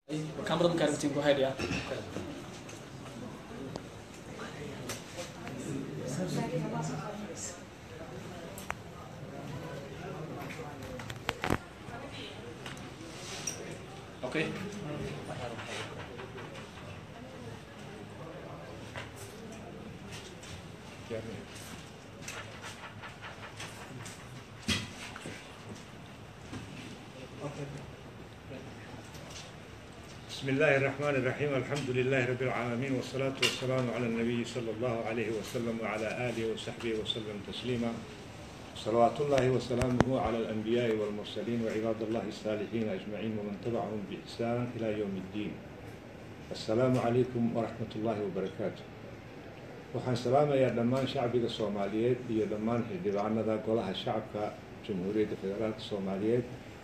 Kamerada markaa rabtiin ku haydhiyaa okay بسم الله الرحمن الرحيم الحمد لله رب العالمين والصلاة والسلام على النبي صلى الله عليه وسلم وعلى آله وصحبه وسلم تسليما صلوات الله وسلامه على الأنبياء والمرسلين وعباد الله الصالحين أجمعين ومن تبعهم بإحسان إلى يوم الدين السلام عليكم ورحمة الله وبركاته waxaan salaamayaa dhammaan shacbiga soomaaliyeed iyo dhammaan xildhibaanada golaha shacabka jamhuuriyadda federaalka soomaaliyeed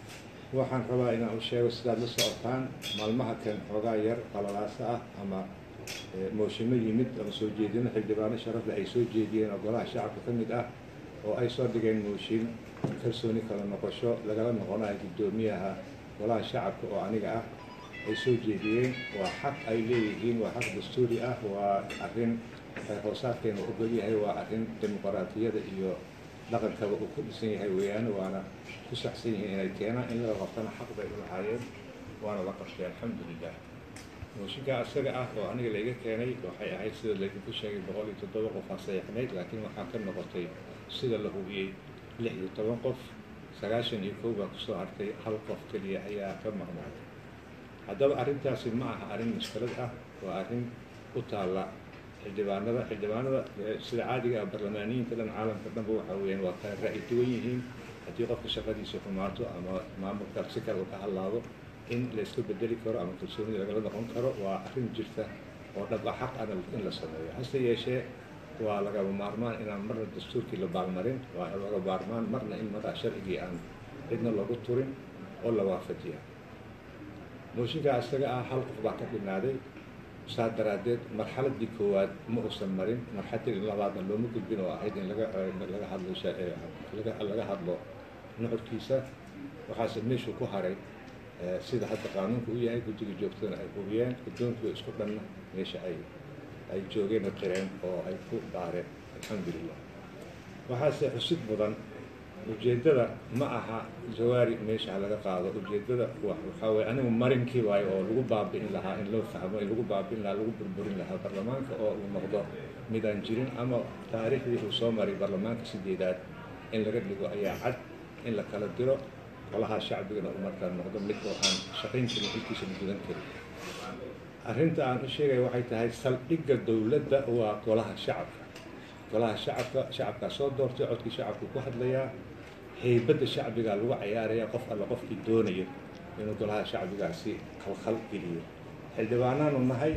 waxaan rabaa inaan u sheego sidaad la socotaan maalmaha kan xoogaa yar qalalaasa ah ama mooshinno yimid ama soo jeedino xildhibaano sharafle ay soo jeediyeen oo golaha shacabka ka mid ah oo ay soo dhigeen mooshin kalsooni kala noqosho lagala noqonayo guddoomiyaha golaha shacabka oo aniga ah ay soo jeediyeen waa xaq ay leeyihiin waa xaq dastuuri ah waa arrin hoosaadkeena ogol yahay waa arrin dimuqraatiyada iyo dhaqankaba uu ku dhisan yahay weeyaane waana ku saxsan yihiin inay keenaan in laga qabtana xaq bay u lahaayeen waana la qabtay alxamdulilah mooshinkaa isaga ah oo aniga layga keenay waxay ahayd sida laydinku sheegay boqol iyo toddoba qof aa sayaxnayd laakiin waxaa ka noqotay sida la hubiyey lix iyo toban qof sagaashan iyo kow baa kusoo hartay hal qof keliya ayaa ka maqnaaday haddaba arrintaasi ma aha arrin mushkilad ah waa arrin u taalla xildhibaanada xildhibaanada sida caadiga ah barlamaaniyiinta dhan caalamka dhanba waxa weeyaan waa kala ra'yi duwan yihiin haddii qofka shaqadiisa xumaato ama maamulka si kale uu ka hadlaado in la iska bedeli karo ama kalsoonida lagala noqon karo waa arrin jirta oo dhab ah xaq ana in la sameeyo hase yeeshee waa lagaba maarmaan inaan marna dastuurkii la baalmarin waa laga maarmaan marna in maraa sharcigii aan cidna loogu turin oo la waafajiya mooshinkaa isaga ah hal qof baa ka dhinaaday saa daraaddeed marxaladii koowaad ma uusan marin marxaladii labaadna looma gudbin oo ahayd in laga laga hadlo laga hadlo nuxurkiisa waxaase meeshuu ku haray sida hadda qaanuunku u yahay guddiga joogtadana ay hubiyeen guddoonkuwa isku dhanna meesha ay ay joogeen oo qireen oo ay ku baareen alxamdulilah waxaase xusid mudan ujeeddada ma aha jawaari meesha laga qaado ujeeddada waxaa weye anigu marinkii waayo oo lagu baabi'in lahaa in loo fahmo in lagu baabi'in lahaa lagu burburin lahaa baarlamaanka oo uu noqdo mid aan jirin ama taariikhdii uu soo maray baarlamaanka sideedaad in laga dhigo ayaa cad in la kala diro golaha shacbigana uu markaa noqdo mid oo aan shaqayn karin xilkiisa la gudan karin arrinta aan u sheegaya waxay tahay saldhigga dowladda waa golaha shacabka golaha shacabka shacabkaa soo doortay codkii shacabku ku hadlayaa haybadda shacbigaa lagu cayaaraya qof alla qofkii doonayo inuu golaha shacbigaasi khalkhal geliyo xildhibaanaanu nahay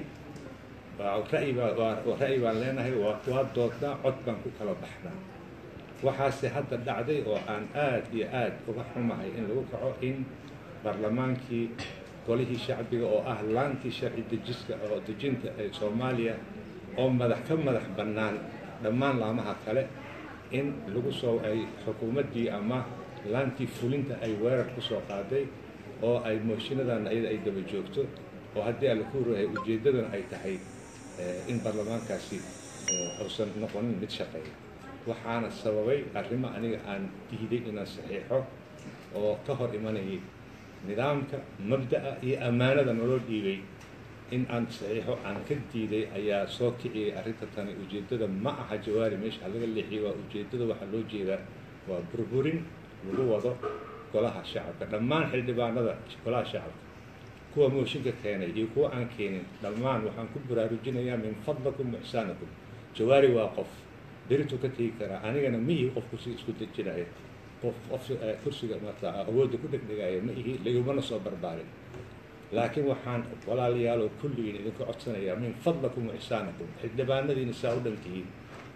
ra'yi baa ra'yi baan leenahay waa waa doodnaa cod baan ku kala baxnaa waxaase hadda dhacday oo aan aad iyo aad uga xumahay in lagu kaco in barlamaankii golihii shacbiga oo ah laantii sharci dejiska oo dejinta ee soomaaliya oo madax ka madax bannaan dhammaan laamaha kale in lagu soo ay xukuumaddii ama laantii fulinta ay weerar ku soo qaaday oo ay mooshinadana iyada ay daba joogto oo haddii alla ku horeeyay ujeeddadana ay tahay in baarlamaankaasi uusan noqonin mid shaqeeya waxaana sababay arrimo aniga aan diiday inaan saxiixo oo ka hor imanayay nidaamka mabda'a iyo ammaanada naloo dhiibay in aan saxiixo aan ka diiday ayaa soo kiciyay arrinta tani ujeeddada ma aha jawaari meesha laga leexiyay waa ujeeddada waxaa loo jeedaa waa burburin lagu wado golaha shacabka dhammaan xildhibaanada golaha shacabka kuwa mooshinka keenay iyo kuwa aan keenin dhammaan waxaan ku baraarujinayaa min fadlakum ixsaanakum jawaari waa qof berituu ka tegi karaa anigana ma ihi qof kursiga isku dejinaya qof qof kursiga marta awoodda ku dhegdhegaya ma ihi lagumana soo barbaarin laakiin waxaan walaaliyaaloo kulligiin idinku codsanayaa min fadlakum wa ixsaanakum xildhibaanadiina saa u dhan tihiin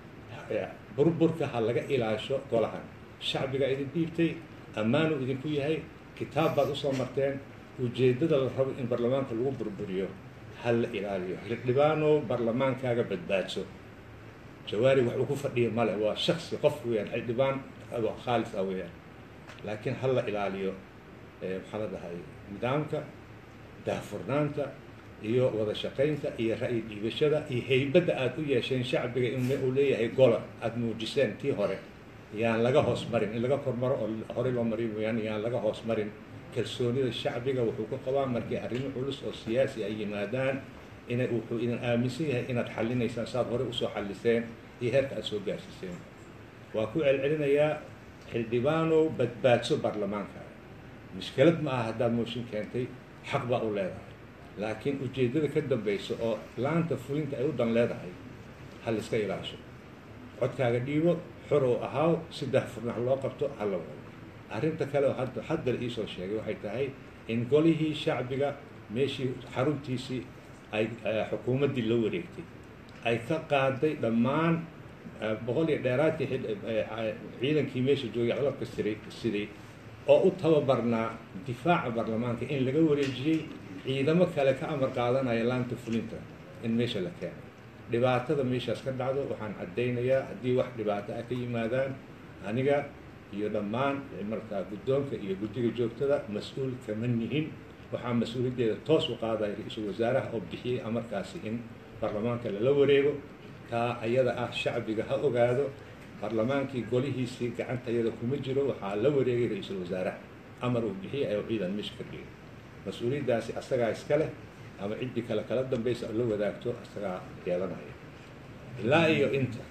burburka ha laga ilaasho golahan shacbiga idin dhiibtay ammaanuu idinku yahay kitaab baad usoo marteen ujeeddada la rabo in baarlamaanka lagu burburiyo ha la ilaaliyo xildhibaanow baarlamaankaaga badbaadso jawaari wax uu ku fadhiya male waa shaksi qof weeyaan xildhibaan khaalis ah weeyaan laakiin ha la ilaaliyo maxaa la dhahay nidaamka daahfurnaanta iyo wada shaqaynta iyo ra'yi dhiibashada iyo haybadda aada u yeesheen shacbiga in uu leeyahay gola aada muujiseen tii hore yaan laga hoos marin in laga kormaro oo horey loo mariy mooyaane yaan laga hoos marin kalsoonida shacbiga wuxuu ku qabaa markii arrimo culus oo siyaasi ay yimaadaan ina wuxuu idin aaminsan yahay inaad xallinaysaan saaad horey usoo xalliseen iyo heerka aad soo gaarsiiseen waa ku celcelinayaa xildhibaanow badbaadso baarlamaanka mushkilad ma aha haddaad mooshin keentay xaq baa u leedahay laakiin ujeeddada ka dambaysa oo laanta fulinta ay u dan leedahay ha laiska ilaasho codkaaga dhiibo xor oo ahaaw si daahfurnax loo qabto hala wado arrinta kale oo hadda hadda la iisoo sheegay waxay tahay in golihii shacbiga meeshii xaruntiisii ay xukuumaddii la wareegtay ay ka qaaday dhammaan boqol iyo dheeraadkii ciidankii meesha joogay codabka siray siday oo u tababarnaa difaaca baarlamaanka in laga wareejiyey ciidamo kale ka amar qaadanaya laanta fulinta in meesha la keeno dhibaatada meeshaas ka dhacdo waxaan caddaynayaa haddii wax dhibaato ah ka yimaadaan aniga iyo dhammaan markaa guddoonka iyo guddiga joogtada mas-uul kama nihin waxaa mas-uuliyaddeeda toos u qaadaya ra-iisul wasaaraha oo bixiyey amarkaasi in baarlamaanka lala wareego taa ayada ah shacbiga ha ogaado baarlamaankii golihiisii gacantayada kuma jiro waxaa la wareegay ra-iisul wasaaraha amar uu bixiyey ayuu ciidan meesha ka dhigay mas-uuliyaddaasi asagaa iska leh ama ciddii kale kala dambaysa oo la wadaagto asagaa yeelanaya ilaa iyo inta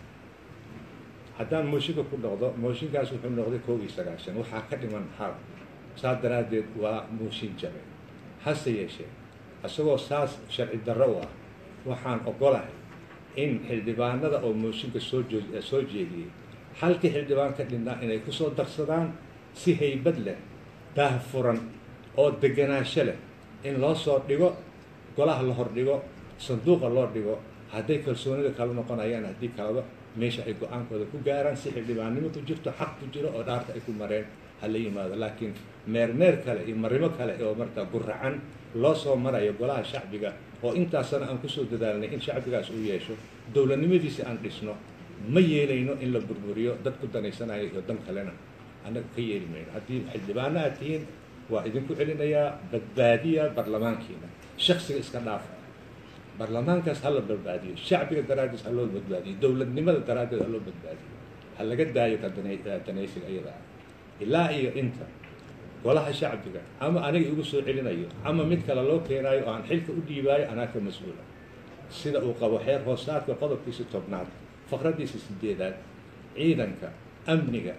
haddaan mooshinka ku noqdo mooshinkaas wuxuu noqday kow iyo sagaashan waxaa ka dhiman hal saas daraaddeed waa mooshin jabe hase yeeshee isagoo saas sharci darro u ah waxaan ogolahay in xildhibaanada oo mooshinka soo joo soo jeediyey halkii xildhibaan ka dhinnaa inay kusoo darsadaan si haybad leh daah furan oo deganaansho leh in loo soo dhigo golaha la hordhigo sanduuqa loo dhigo hadday kalsoonida kala noqonayaan haddii kalaba meesha ay go-aankooda ku gaaraan si xildhibaannimo ku jirto xaq ku jiro oo dhaarta ay ku mareen ha la yimaado laakiin meermeer kale iyo marimo kale oo markaa guracan loo soo marayo golaha shacbiga oo intaasana aan kusoo dadaalnay in shacbigaas uu yeesho dowladnimadiisi aan dhisno ma yeelayno in la burburiyo dad ku danaysanayo iyo dan kalena annaga ka yeeli mayno haddii xildhibaano aad tihiin waa idinku celinayaa badbaadiya baarlamaankiina shaksiga iska dhaafa baarlamaankaas ha la badbaadiyo shacbiga daraaddiis ha loo badbaadiyo dowladnimada daraaddeed ha loo badbaadiyo ha laga daayo ka danaysiga iyada ah ilaa iyo inta golaha shacbiga ama aniga igu soo celinayo ama mid kale loo keenaayo oo aan xilka u dhiibaayo anaa ka mas-uula sida uu qabo xeer hoosaadka qodobkiisa tobnaad faqraddiisa sideedaad ciidanka amniga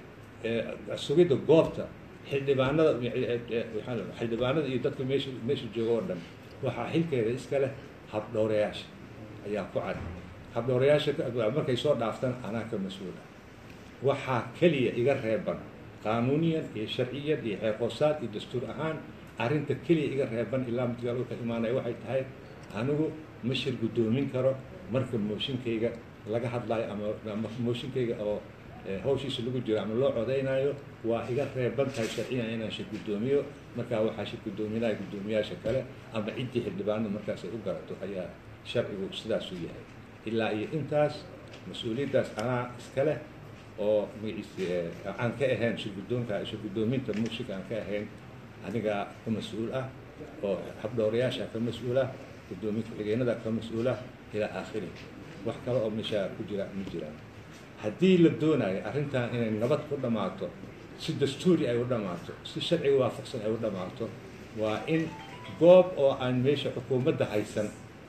sugidda goobta xildhibaanada xildhibaanada iyo dadka meesha meesha jooga oo dhan waxaa xilkeeda iska leh habdhowrayaasha ayaa ku cad habdhowrayaasha markay soo dhaaftaan anaa ka mas-uula waxaa keliya iga reeban qaanuuniyan iyo sharciyan iyo xeerhoosaad iyo dastuur ahaan arrinta keliya iga reeban ilaa midgal ka imaanaya waxay tahay anigu ma shir guddoomin karo marka mooshinkayga laga hadlayo ama mooshinkayga oo hawshiisa lagu jiro ama loo codaynaayo waa iga reeban tahay sharciyan inaan shir guddoomiyo markaa waxaa shir guddoominaya guddoomiyaasha kale ama ciddii xildhibaanada markaas ay u garato ayaa sharcigu sidaasuu yahay ilaa iyo intaas mas-uuliyaddaas anaa iska leh oo magaciisi aan ka ahayn shir guddoonka shir guddoominta muushinka aan ka ahayn aniga ka mas-uul ah oo habdhowrayaasha ka mas-uul ah guddoomiye ku-xigeenada ka mas-uul ah ilaa aakhiri wax kale oo meeshaa ku jira ma jiraan haddii la doonayo arrintan inay nabad ku dhammaato si dastuuri ay u dhammaato si sharciga waafaqsan ay u dhammaato waa in goob oo aan meesha xukuumadda haysan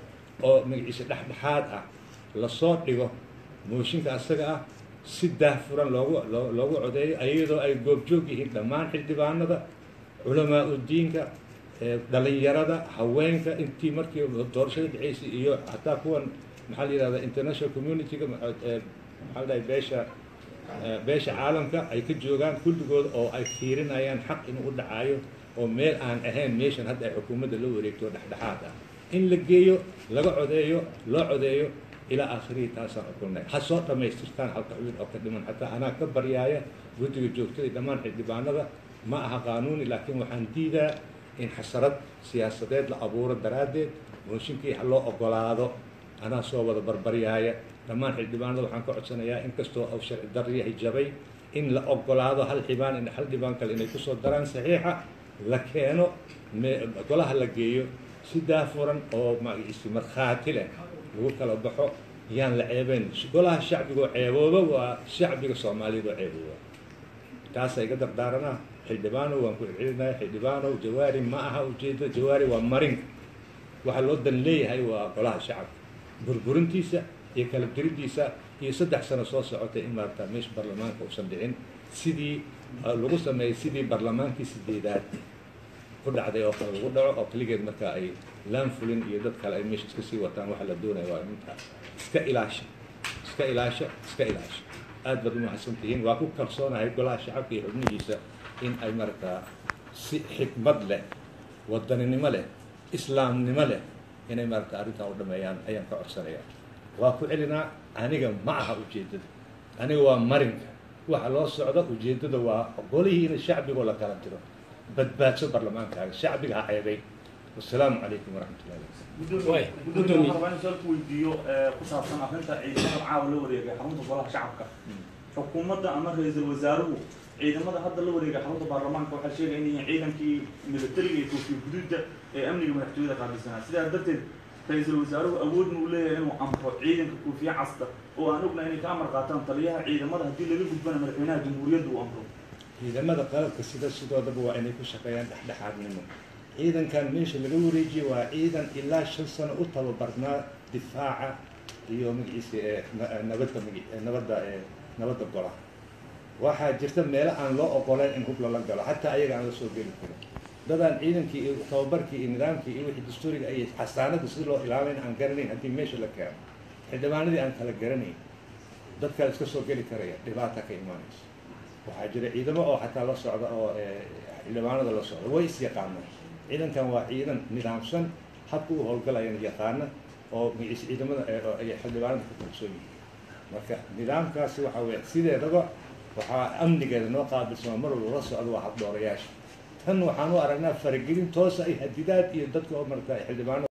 oo magaciisa dhexdhexaad ah lasoo dhigo mooshinka asaga ah si daahfuran loogu loogu codeeyo iyadoo ay goobjoog yihiin dhammaan xildhibaanada culamaa udiinka dhalinyarada haweenka intii markii doorashada dhaceysay iyo hataa kuwan maxaa la yihahda international community-ga maxaa la dhahay beesha beesha caalamka ay ka joogaan kulligood oo ay fiirinayaan xaq inuu u dhacaayo oo meel aan ahayn meeshan hadda ay xukuumadda la wareegto dhexdhexaad ah in la geeyo laga codeeyo loo codeeyo ilaa aakhirihi taasaan xukunay ha soo dhammaystirtaan halka xubin oo ka dhiman xataa anaa ka baryaaya guddiga joogtada iyo dhammaan xildhibaanada ma aha qaanuuni laakiin waxaan diidaa in xasarad siyaasadeed la abuuro daraaddeed mooshinkii ha loo ogolaado anaa soo wada barbaryaaya dhammaan xildhibaanada waxaan ka codsanayaa inkastoo uu sharci darro yahay jabay in la ogolaado hal xibaan hal dhibaan kale inay kusoo daraan saxiixa la keeno golaha la geeyo si daafuran oo magaciisi markhaati leh lagu kala baxo yaan la ceebeyn golaha shacbiga oo ceebooba waa shacbiga soomaaliyeed oo ceebooba taasaa iga dardaaranaa xildhibaanow waan ku celcelinahay xildhibaanow jawaari ma aha ujeedda jawaari waa marinka waxaa loo dan leeyahay waa golaha shacabka burburintiisa iyo kala diriddiisa iyo saddex sano soo socotay in maarata meesha baarlamaanka uusan dhicin sidii lagu sameeyey sidii baarlamaankii sideedaad ku dhacday oo kale lagu dhaco oo keligeed marka ay laanfulin iyo dad kale ay meesha iska sii wataan waxa la doonaya waa inta iska ilaasha iska ilaasha iska ilaasha aad baad umahadsan tihiin waa ku kalsoonahay golaha shacabka iyo xubnihiisa in ay markaa si xikmad leh wadaninimo leh islaamnimo leh inay maarata arrintan u dhameeyaan ayaan ka codsanaya waa ku celinaa aniga ma aha ujeeddada aniga waa marinka waxa loo socdo ujeeddada waa golihiina shacbigoo la kala tiro badbaadso barlamaankaaga shacbiga ha ceebay wasalaamu calaykum waraxmat ullahi gudoomiye rabaa in su-aal ku weydiiyo ku saabsan arrinta ciidamada caawa la wareegay xarunta golaha shacabka xukuumadda ama ra-iisul wasaaruhu ciidamada hadda la wareegay xarunta baarlamaanka waxaa sheegaya in yihiin ciidankii militariga iyo koofiya guduudda ee amniga madaxtooyada qaabilsanaa sidaa darteed ra-iisul wasaaruhu awood muu leeyahay inuu amro ciidanka koofiya casta oo aan ognahay inay ka amar qaataan taliyaha ciidamada haddii laga gudbana madaxweynaha jamhuuriyadda uu amro ciidamada qalabka sida sidoodaba waa inay ku shaqeeyaan dhexdhexaadnimo ciidankan meesha laga wareejiye waa ciidan ilaa shan sano u tababarnaa difaaca iyo magaciisa ee nabadda magi nabadda ee nabadda gola waxaa jirta meelo aan loo ogoleyn in hub lala galo xataa ayaga aan la soo geli karin dadaan ciidankii iyo tababarkii iyo nidaamkii iyo wixii dastuuriga ay xasaanada si loo ilaalayn aan garanayn haddii meesha la keeno xildhibaanadii aan kala garanayn dadkaa iska soo geli karaya dhibaata ka imaanaysa waxaa jira ciidamo oo xataa la socda oo xildhibaanada la socda way is yaqaanaan ciidankan waa ciidan nidaamsan habka u howlgalayana yaqaana oo magaciisa ciidamada ay xildhibaanada ku kalsoon yihiin marka nidaamkaasi waxaa weya sideedaba waxaa amnigeeda noo qaabilsama mar walba la socda waa habdhoorayaasha tan waxaan u aragnaa faragelin toosa ay hadidaad iyo dadka oo marata xildhibaano